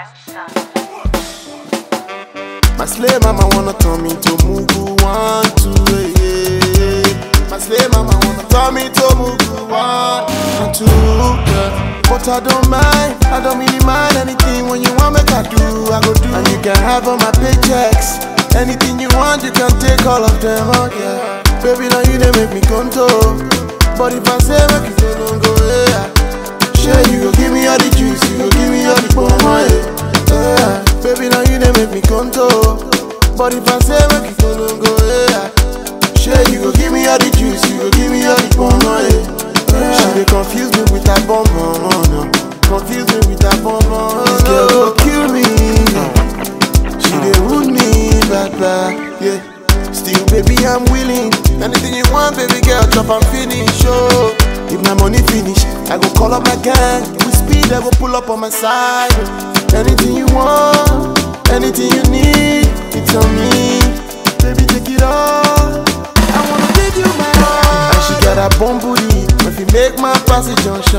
My slave mama wanna turn me to Mugu one, two, yeah, yeah. My slave mama wanna turn me to Mugu one, and two, yeah. But I don't mind, I don't really mind anything when you want make I do, I go do. And you can have all my paychecks, anything you want, you can take all of them, oh yeah. Baby, now you they make me conto, but if I say make you go, don't go, yeah. Sure, you go give me all the juice, you go give me all the bomb, yeah. yeah. Baby, now you they make me conto. But if I say make you go, don't go, yeah. Sure, you go give me all the juice, you go give me all the bomb, yeah. yeah. She dey confuse me with that bomb, oh, no. Confuse me with that bomb, oh, This girl go kill me. She dey wound me, bad, bad, yeah. Still, baby, I'm willing. Anything you want, baby girl, chop and finish, oh. If my money finish, I go call up my gang. With speed, I go pull up on my side. Anything you want, anything you need, it's on me. Baby, take it all. I wanna give you my heart. And she got a bomb booty. If you make my passage junction,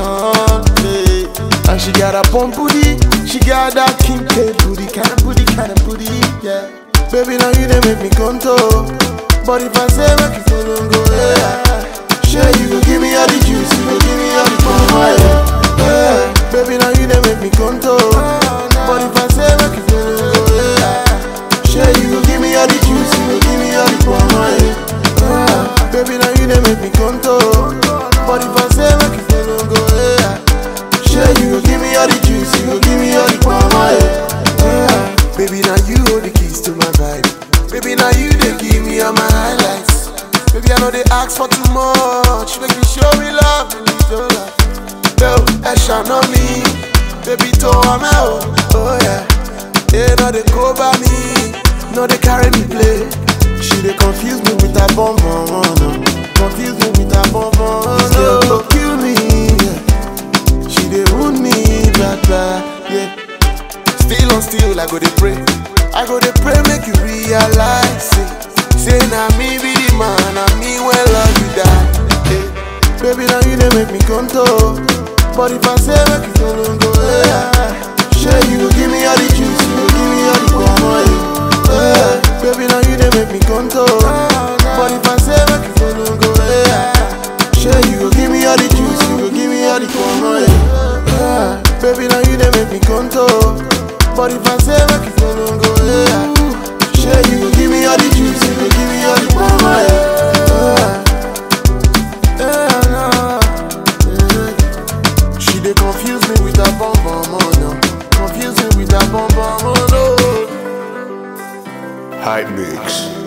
yeah. And she got a bomb booty. She got that king K booty, kind of booty, kind of booty, yeah. Baby, now you they make me conto. But if I say make you follow, go, yeah. Sure, you go give me all the juice, you go give me all the bomb, yeah. yeah. Baby, now you they make me conto. But if I say make you follow, go, yeah. Sure, you go give me all the juice, you go give me all the bomb, yeah. yeah. Baby, now you they make me conto. But if I say make you follow, go, yeah. Sure, you go give me all the juice, you go give me all the bomb, yeah. yeah. Baby, now you hold the keys to my vibe. Baby, now you they give me all my highlights. Baby, I know they ask for too much. Make me show me love, and you don't love. Yo, Esha know me. Baby, to I'm out. Oh yeah. They know they go by me. No, they carry me play. She they confuse me with that bomb bomb. Oh, no. Confuse me with that bomb bomb. Oh, no. Go kill me. Yeah. She they wound me, bad bad. Yeah. Still on still, I go they pray. I go they pray, make you realize it. Say now me be the man, and me when love you die. Hey. Baby, now you they make me conto. But if I say make you follow, go yeah. Sure, you go give me all the juice, you go give me all the bomb, yeah. yeah. Baby, now you they make me conto. But if I say make you follow, go yeah. Sure, you go give me all the juice, you go give me all the bomb, yeah. yeah. Baby, now you they make me conto. But if I say make you follow, go yeah. Sure, you go give me all the juice, you go give me all the bomb, yeah. yeah. nah, yeah. She dey confuse me with that bomb bomb, oh no. Confuse me with that bomb bomb, oh no. Hype Mix.